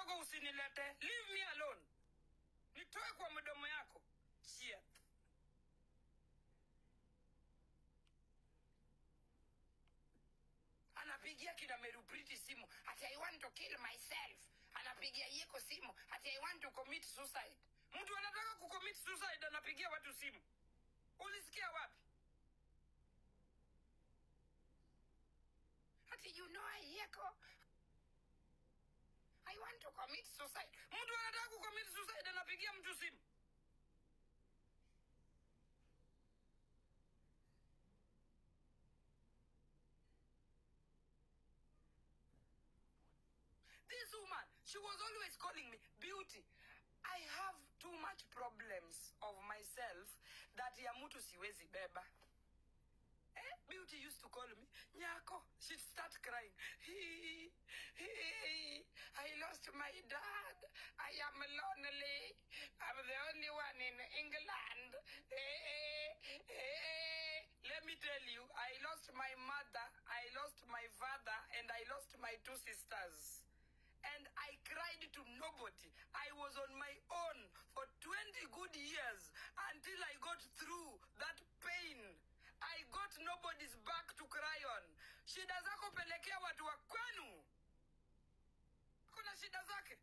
kidogo usinilete leave me alone nitoe kwa mdomo yako Shit. anapigia kina merupriti simu ati i want to kill myself anapigia yeko simu ati i want to commit suicide mtu anataka kucommit suicide anapigia watu simu ulisikia wapi ati you know yeko i want to commit suicide mtu anataka kucommit suicide anapigia mtu simu This woman, she was always calling me beauty. I have too much problems of myself that ya mtu siwezi beba. Eh? Beauty used to call me Nyako. She'd start crying. He, he, I lost my dad. I am lonely. I'm the only one in England. Eh, eh, eh. Let me tell you, I lost my mother, I lost my father, and I lost my two sisters and I cried to nobody. I was on my own for 20 good years until I got through that pain. I got nobody's back to cry on. Shida zako pelekea watu wa kwenu. Kuna shida zake.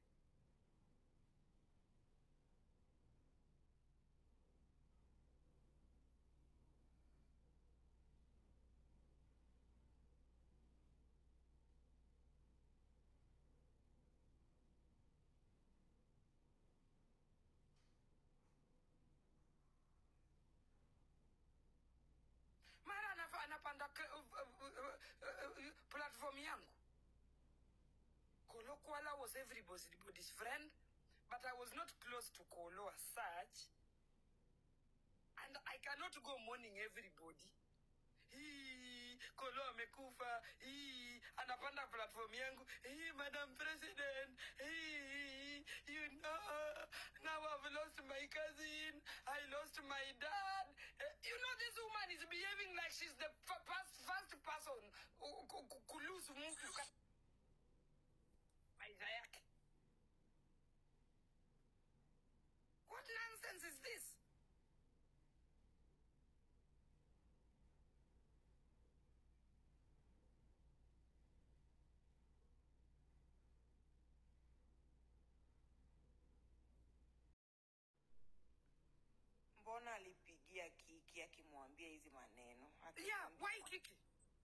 mara anafa- anapanda k- uh, uh, uh, uh, platform yangu kolo kwala was everybody's friend but i was not close to kolo as such and i cannot go mourning everybody hii kolo amekufa hii anapanda platform yangu hii madam president hii you know now i've lost my cousin i lost my dad Eh, you know this woman is behaving like she's the f- first, first person ku- ku- ku- kulose mtu ka- maisha yake what nonsense is this mbona alipigia kiki akimwambia hizi maneno yeah why kiki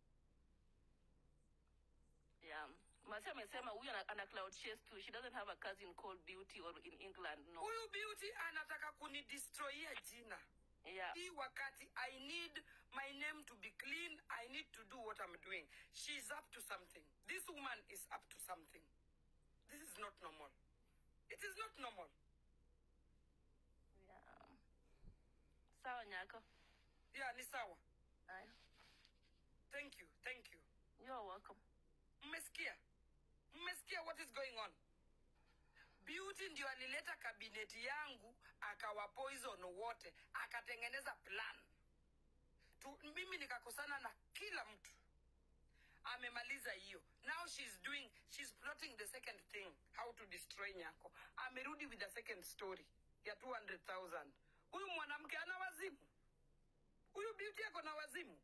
Yeah. Masi amesema huyu ana, ana cloud chase too. She doesn't have a cousin called Beauty or in England. No. huyu beauty anataka kunidestroyia jina Yeah. hii wakati i need my name to be clean i need to do what i'm doing she's up to something this woman is up to something this is not normal it is not normal Yeah. Sawa Nyako. yeah ni sawa Aya. thank you thank you You're welcome. mmesikia mmesikia what is going on beauty ndio alileta kabineti yangu akawa poison wote akatengeneza plan tu, mimi nikakosana na kila mtu amemaliza hiyo now she's doing she's plotting the second thing how to destroy nyako amerudi with the second story ya 200000 huyu mwanamke ana wazimu huyu beauty ako na wazimu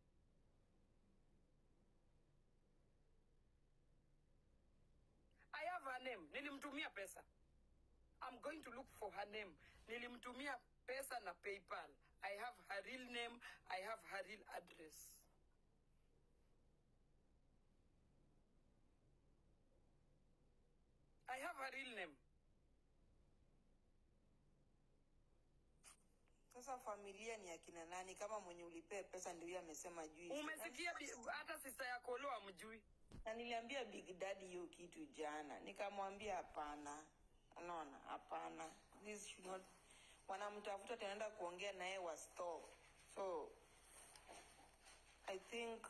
I have her name. Nilimtumia pesa. I'm going to look for her name. Nilimtumia pesa na PayPal. I have her real name. I have her real address. I have her real name. sasa familia ni akina nani kama mwenye ulipea pesa ndio huyo amesema juu Umesikia bi- hata sista ya Kolo amjui. na niliambia big daddy hiyo kitu jana nikamwambia hapana unaona hapana this should not wanamtafuta tunaenda kuongea naye wa stop so i think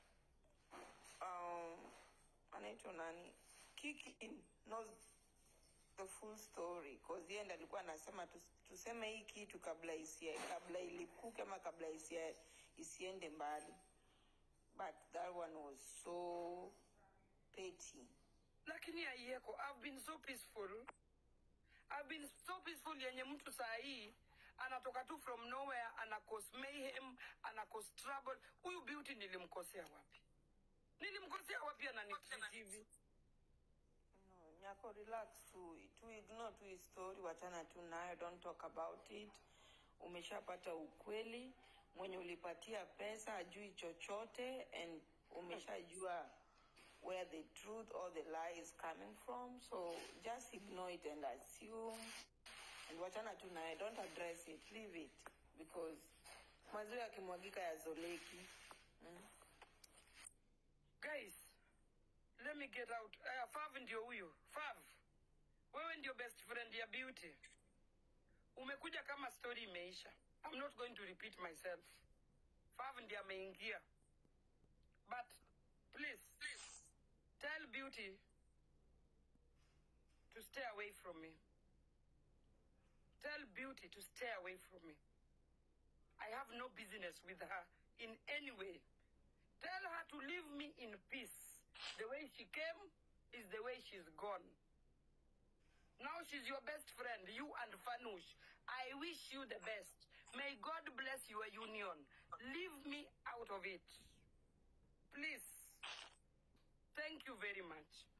um, anaitwa nani kiki knows the full story cause yeye ndo alikuwa anasema tus, tuseme hii kitu kabla isia, kabla ilipuke ama kabla isia, isiende mbali but that one was so petty lakini aieko i've been so peaceful i've been so peaceful yenye mtu saa hii anatoka tu from nowhere ana cause mayhem ana cause trouble huyu beauty nilimkosea wapi nilimkosea wapi ananitreat hivi No, Nyako, relax tu, tu ignore tu hii story, wachana tu nayo, don't talk about it. Umeshapata ukweli, mwenye ulipatia pesa ajui chochote, and umeshajua where the truth or the lie is coming from, so just ignore it and assume, and wachana tu nayo, don't address it, leave it, because maziwa yakimwagika yazoleki. Mm. guys let me get out uh, fav ndio huyo fav wewe ndio best friend ya beauty umekuja kama story imeisha i'm not going to repeat myself fav ndiye ameingia but please tell beauty to stay away from me tell beauty to stay away from me i have no business with her in any way Tell her to leave me in peace. The way she came is the way she's gone. Now she's your best friend, you and Fanush. I wish you the best. May God bless your union. Leave me out of it. Please. Thank you very much.